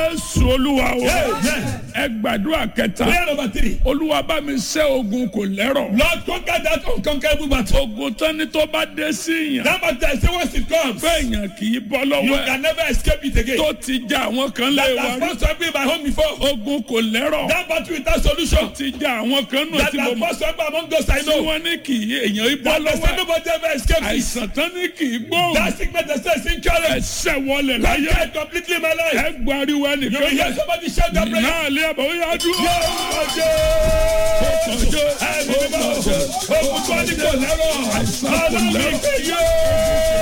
Jésù olúwa o. Amen. Ẹ gbàdúrà kẹta. Prayer number three. Olúwa bá mi ṣẹ́ ogun kò lẹ́rọ̀. Lord, conquer that unconquerable battle. Ogun tán ni tó bá dé sí yàn. That battle, say once it comes, Pé èèyàn kì í bọ́ you lọ́wọ́ ẹ̀. can never escape it again. Tó ti ja àwọn kan lé That wa has rí. first to be my home before. Ogun kò lẹ́rọ̀. That battle without solution. Ti ja àwọn kan nù That tí mo has mọ̀. first to be among those I Tí know. wọ́n ní kì í èèyàn í bọ́ That they lọ́wọ́ say ẹ̀. nobody ever escapes it. Àìsàn tán ní kì í gbóhùn. That sickness that says incurable. Ẹsẹ̀ wọlé láyé. Conquer it completely in my life. Ẹ gbariwo You will ẹnìkan hear yẹn. somebody shout that prayer. Náà lé àbọ̀ ó yá dúró. Ọjọ́. Ẹ̀mí mímọ́. Ogun tó ní kò lẹ́rọ̀. Àìsàn kò Ọlọ́run lẹ́rọ̀. ìgbé yóò.